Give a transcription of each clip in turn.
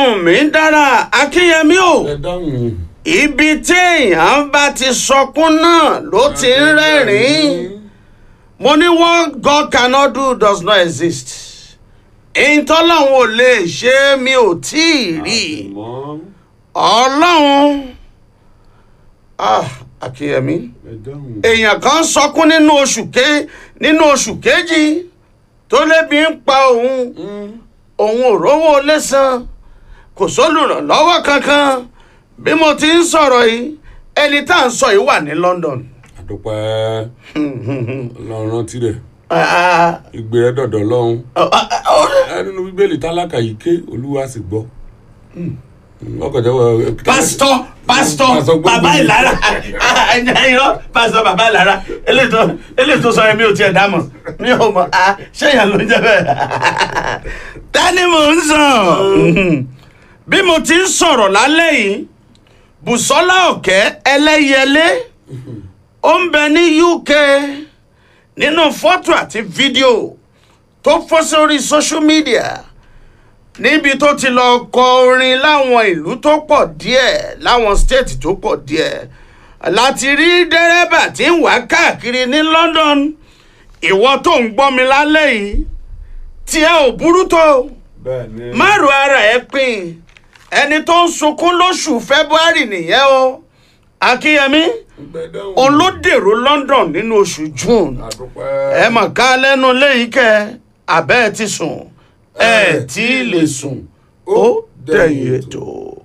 ohun mi dára akínyẹmí o ẹ dáhùn. ibi téèyàn bá ti sọkún náà ló ti ń rẹ́rìn-ín mo ní what God cannot do does not exist ìtọ́lọ́hún ò lè ṣe é mi ò tí ì rí àmọ́ ọlọ́run ah akínyẹmí ẹ dáhùn. èèyàn kan sọkún nínú oṣù ké nínú oṣù kejì tó lébi ń pa òun òun ò rówó lẹ́sàn kò sólùrànlọ́wọ́ kankan bí mo ti ń sọ̀rọ̀ yìí ẹni tá à ń sọ yìí wà ní London. àdúpẹ́ ọlọ́run rántí rẹ̀ Ah, ìgbé rẹ̀ dọ̀dọ̀ lọ́hún. ah, ah, ah, ẹ nínú bíbélì tálákà yìí ké olúwa sì gbọ́. ọkọ̀ jẹ́wọ́. pásítọ̀ pásítọ̀ Pásítọ̀ gbogbo bàbá yìí. ìlara irọ́ pásítọ̀ bàbá ìlara eléyìí tó- eléyìí tó sọ yẹn mi ò tiẹ̀ dá mọ̀ mi ò mọ̀ ah, ṣé èèyàn ló ń jẹ́ bẹ́ẹ̀. tani mò ń sàn bí mo ti ń sọ̀rọ̀ lálẹ́ yìí bùsọ́lá ọ̀kẹ́ ẹlẹ́yẹlé ó ń bẹ ní UK nínú fọ́tò àti fídíò tó fọ́ sórí social media níbi tó ti lọ kọ orin láwọn ìlú tó pọ̀ díẹ̀ láwọn stéètì tó pọ̀ díẹ̀ láti rí dẹ́rẹ́bà tí ń wá káàkiri ní London ìwọ tó ń gbọ́ mi lálẹ́ yìí tí ẹ ò burú tó bẹ́ẹ̀ ni. má ro ara ẹ pin ẹni tó ń sunkún lóṣù February nìyẹn o Akínyẹmí ẹ dáhùn. olódèrò London nínú oṣù June àdúpẹ́. ẹ mọ̀ ká lẹ́nu léyìí kẹ́ abẹ́ ẹ ti sùn ẹ tí ì lè sùn ó dẹ̀yìn ètò.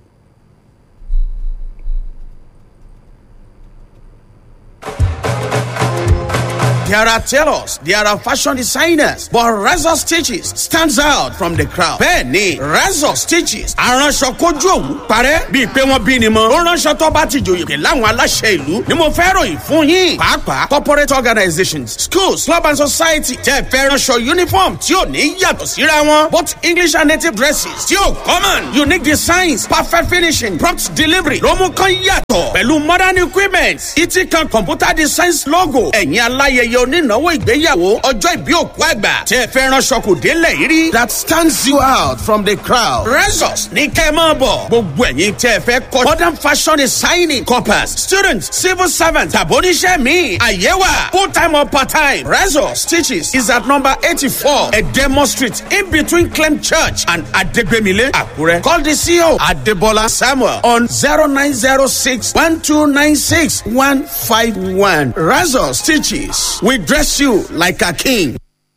There are tailors, there are fashion designers, but Razor Stitches stands out from the crowd. Bẹ́ẹ̀ni, Razor Stitches aránṣọ kojú òwú parẹ́ bíi pé wọ́n bí ni mọ́. Ó ránṣọ tó bá ti jòyè láwọn aláṣẹ ìlú ni mo fẹ́ ròyìn fún yín. Pàápàá corporate organizations, schools, club and society tẹ́ fẹ́ ránṣọ uniform tí ò ní yàtọ̀ síra wọn. Both English and native dresses tí ò common. Unique designs, perfect finishing, prompt delivery ló mú kán yàtọ̀. Pẹ̀lú modern equipment, ìtì kan computer designs logo. Ẹ̀yin aláyẹyẹ onínáwó ìgbéyàwó ọjọ́ ìbí òkú àgbà tẹ́ fẹ́ ránṣọ kò délẹ̀ yìí rí. That stands you out from the crowd. Resos ní kẹ́ ẹ máa bọ̀. Gbogbo ẹ̀yin tẹ́ fẹ́ kọ́ modern fashion designing corpus students civil servants tàbóníṣẹ́ mi àyẹ̀wà full time or part time. Resos stitches is at number eighty-four Edemo street in between Clem church and Adegbemile Akure. Call the CEO Adebola Samuel on zero nine zero six one two nine six one five one. Resos stitches we dress you like a king.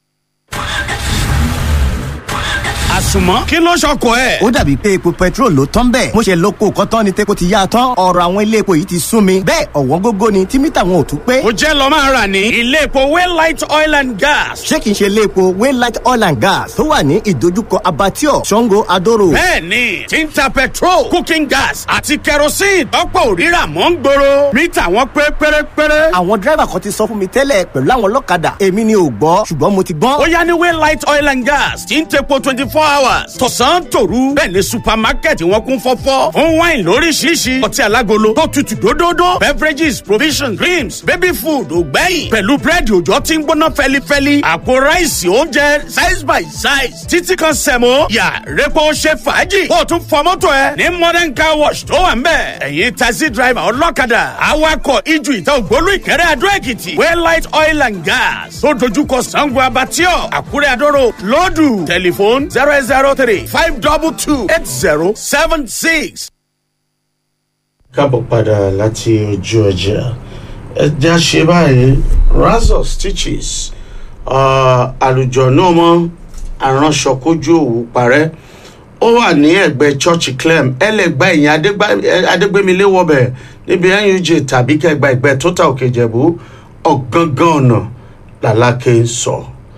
àsùnmọ́ kí ló ṣọkọ ẹ̀. ó dàbí pé epo petrol ló tán bẹ́ẹ̀ mo ṣe lóko kọ́tán ni tepo ti yá a tán ọ̀rọ̀ àwọn ilé epo yìí ti sún mi bẹ́ẹ̀ ọ̀wọ́n gógó ni tí mítà wọn ò tún pé ó jẹ́ lọ máa rà ní ilé epo waylight oil and gas. ṣé kìí ṣe ilé epo waylight oil and gas tó wà ní ìdojúkọ abattoir sango adoro bẹ́ẹ̀ni tí ń ta petrol cooking gas àti kerosene tọ́pọ̀ òrírà mọ́ ń gbòòrò mítà wọn pé pérépéré. àwọn dírẹ́bà kan ti sọ fún mi tẹ́lẹ̀ pẹ̀lú àwọn ọlọ́kadà èmi ni ò gbọ́ ṣùgbọ́n mo ti gbọ́n ó yá ní waylight oil and gas tí ń tepo twenty four hours tọ̀sán tòru bẹ́ẹ̀ ni supermarket wọn kún fọ́fọ́ fún wine lóríṣiríṣi ọtí alágolo tó tutù dódódó beverages provisions creams baby food ògbẹ́yìn pẹ̀lú búrẹ́dì òjò tí ń gbóná fẹ́lifẹ́li àpò ráìsì oúnjẹ size by size títí kan sẹ̀mó yà repo ṣe fàájì kó o tún fọ mọ́tò ẹ ní modern car wash tó wà ń bẹ̀ ẹ̀yin taxi driver ọlọ́kadà awakọ̀ ijù ìta ògbólú ìkẹrẹ́ adó èkìtì waylight oil and gas tó dojúkọ sango abatio àkúrẹ́ adóró lọ́dù tẹlifóònù zero eight zero three five double two eight zero seven six. kábọ̀ padà láti ojú ọjà ẹja ṣe báyìí razor stitches àlùjọ náà mọ aránṣọ kójú òwú parẹ́ ó wà ní ẹ̀gbẹ́ church clem ẹlẹ́gbà ẹ̀yìn adégbémilé wọbẹ̀ níbi nuj tàbí kẹgbà ẹ̀gbẹ́ total òkè ìjẹ̀bú ọ̀gángan ọ̀nà làlákè ń sọ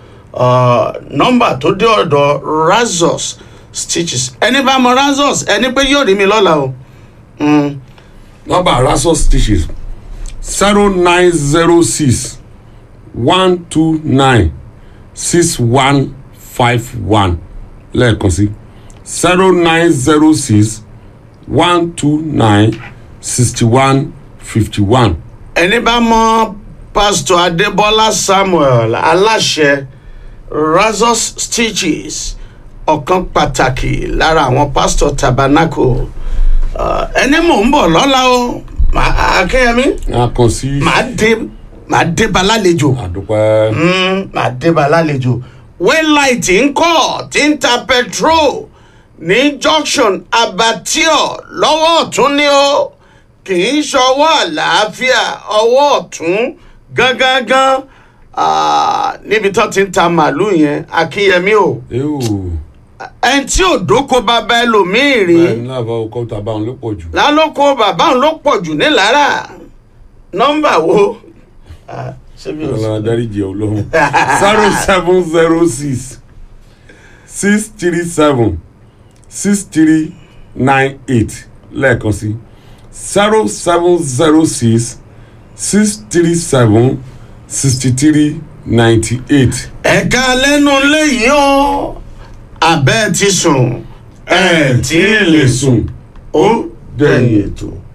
nọ́mbà tó dé ọ̀dọ̀ razors stitches ẹni bá mọ razors ẹni pé yóò rí mi lọ́la o. Mm. nọ́mbà rasos stitches zero nine zero six one two nine six one five one lẹ́ẹ̀kan sí zero nine zero six one two nine sixty one fifty one. ẹni bá mọ pásítọ̀ adébọ́lá samuel aláṣẹ razors stitches ọ̀kan pàtàkì lára àwọn pásítọ̀ tabernacle Ah, ẹni mò ń bọ̀ lọ́la o Màá- akínyẹmí a kàn sí màá dé màá dé ba lálejò àdúpẹ́ Mm, màá dé ba lálejò waylight ń kọ́ tí ń ta petrol ní junction abattoir lọ́wọ́ ọ̀tún ni ó kì í ṣọwọ́ àlàáfíà ọwọ́ ọ̀tún gangan níbi tó ti ń ta màálù yẹn akínyẹmí o ewu ẹni tí ò dóko bàbá ẹlòmíì rí bẹ́ẹ̀ ní láfa ọkọ̀ tàbá òun ló pọ̀ jù lálọ́kọ bàbá òun ló pọ̀ jù nílára nọ́mbà wo. Ah, ṣé mi ò sọ? ọlọ́run adáríjì ọlọ́run zero seven zero six six three seven six three nine eight lẹ́ẹ̀kan sí zero seven zero six six three seven sixty three ninety eight. ẹ̀ka lẹ́nu léyìí o abẹ́ ti sùn ẹ̀ tí ì lè sùn ó dẹ̀yìn ètò.